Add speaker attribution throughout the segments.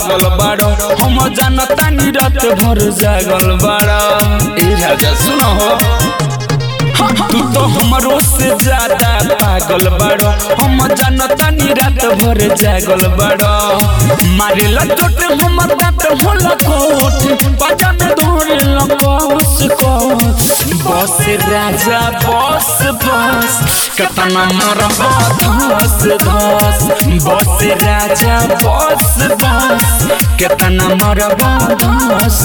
Speaker 1: पागल बाड़ो हम जानता नी रात भर जागल बाड़ो ए राजा सुनो हो तू तो हमरो से ज्यादा पागल बाड़ो हम जानता नी रात भर जागल बाड़ो मारे लटोट हमर दांत होला कोट पाजा में धोरे लकोस को बस राजा बस बस कतना मरब धस धस बस राजा बस बस कतना मरब धस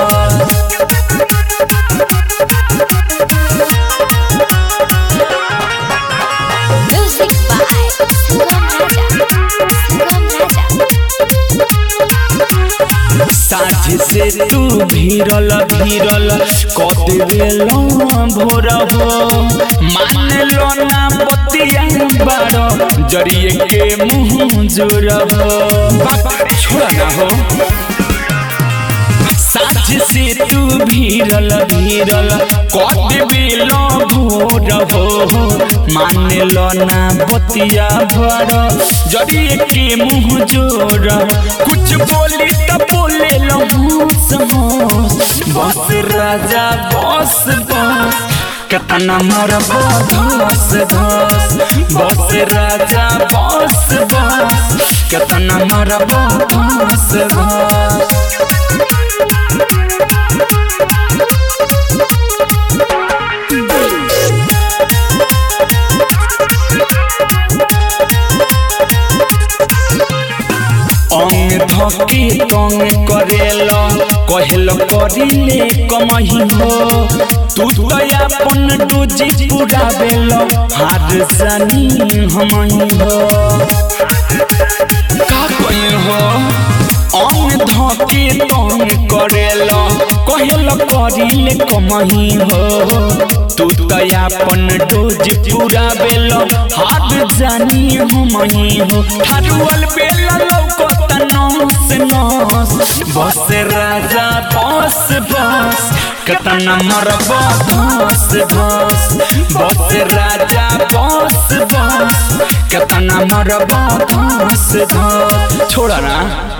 Speaker 1: धस
Speaker 2: Music by Sugam Raja. Sugam Raja.
Speaker 1: साझ से तू भीरल भीरल कदेल भोर हो मान लो ना बतिया बारो जरिए के मुँह जोर हो बाबा छोड़ ना हो साझ से तू भीरल भीरल कदेल भोर हो मान लो ना बतिया बारो जरिए के मुँह जोर कुछ बोली त बोले लो बस राजा बस बस कतना मोर धस धस बस राजा बस बस कतना मोर धस धस अंग धके तंग करेल कहल करिले कमही हो तू तो अपन डोजी पूरा बेल हार जानी हमही हो का कही हो अंग धके तंग करेल कहल करिले कमही हो तू तो अपन डोज पूरा बेल हार जानी हमही हो ठारुअल बेल लौकत नस नस बस राजा बस बस कतना मरब धस धस बस राजा बस बस कतना मरब धस धस छोड़ा ना